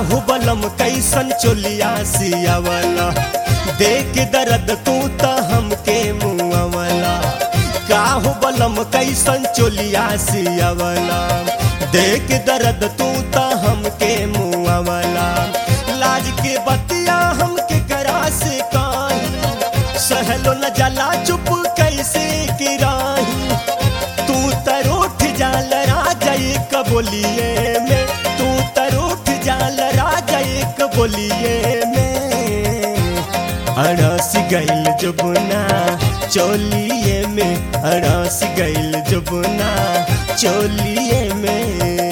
काहू बलम कैसन चोलिया सियावला देख दर्द तू त हमके मुआवला काहू बलम कैसन चोलिया सियावला देख दर्द तू त हमके मुआवला लाज के बतिया हमके करा से काहे सहलो न जला चुप कैसे किराही तू तरोठ जाल राजय कबोलिए में तू तरोठ जाल राजय कबोलिए में अड़स गइल जुबना चोलिए में अड़स गइल जुबना चोलिए में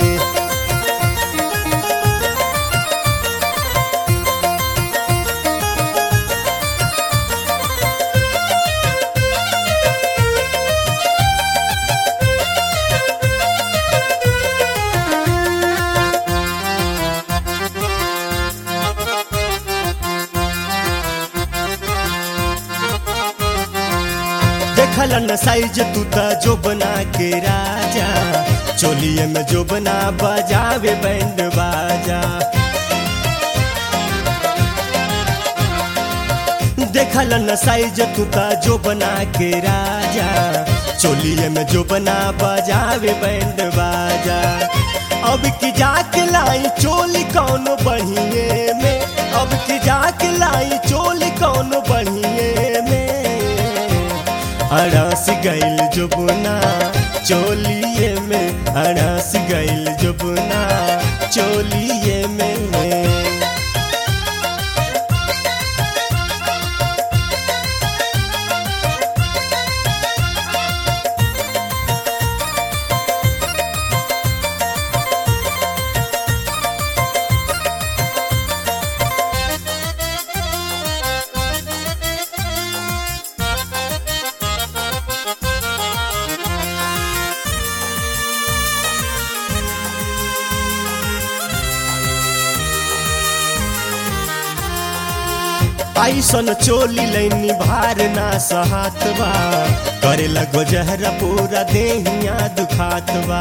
देखल न साइज तू त जो बना के राजा चोलिए में जो बना बजावे बैंड बाजा देखल न साइज तू त जो बना के राजा चोलिए में जो बना बजावे बैंड बाजा अब की जाके लाई चोली कौन बढ़िए में अब की जाके लाई चोली कौन बढ़िए में अड़स गइल जुबना चोलिए में अड़स गइल जुबना चोलिए में ऐसन चोली लैनी भार ना सहात बा करे लगो जहरा पूरा देहिया दुखात बा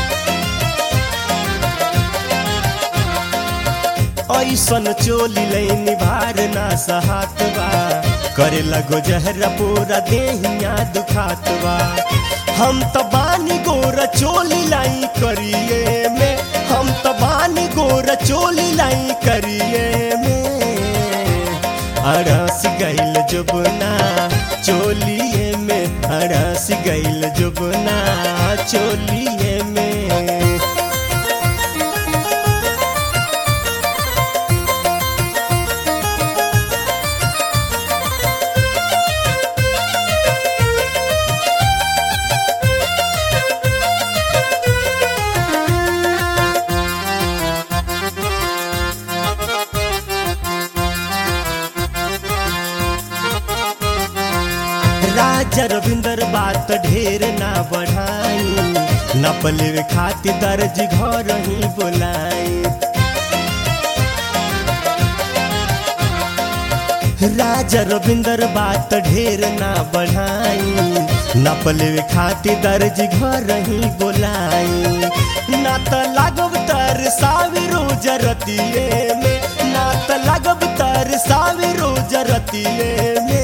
ऐसन चोली लैनी भार ना सहात बा करे लगो जहरा पूरा देहिया दुखात बा हम त बानी गोर चोली लाई करिए में हम त बानी गोर चोली लाई करिए में अड़स गइल जुबना चोलिए में अड़स गइल जुबना चोलिए में राजा रविंदर बात ढेर ना बढ़ाई न पलेवे खातिर दर्ज घर ही बोलाई राजा रविंदर बात ढेर ना बढ़ाई न पलेवे खातिर दर्ज घर ही बोलाई ना त लागब तर साविरो जरतिए में ना त लागब तर साविरो जरतिए में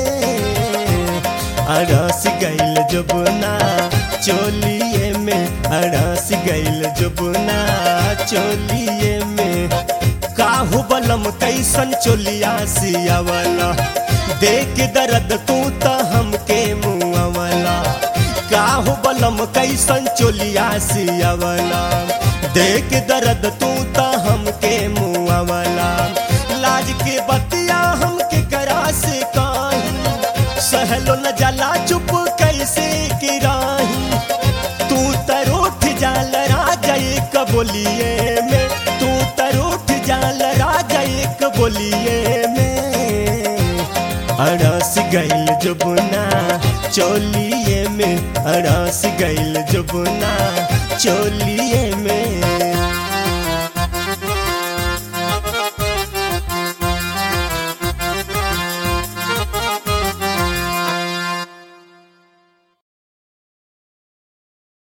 अड़स गइल जुबना चोलिए में अड़स गइल जुबना चोलिए में काहू बलम कैसन चोलिया सियावला देख दर्द तू त हमके मुआवला काहू बलम कैसन चोलिया सियावला देख दर्द तू त हमके मुआवला लाज के बतिया हमके करा से काहे सहलो न जला चुप कैसे किराही तू तरोठ जाल राजय कबोलिए में तू तरोठ जाल राजय कबोलिए में अड़स गइल जुबना चोलिए में अड़स गइल जुबना चोलिए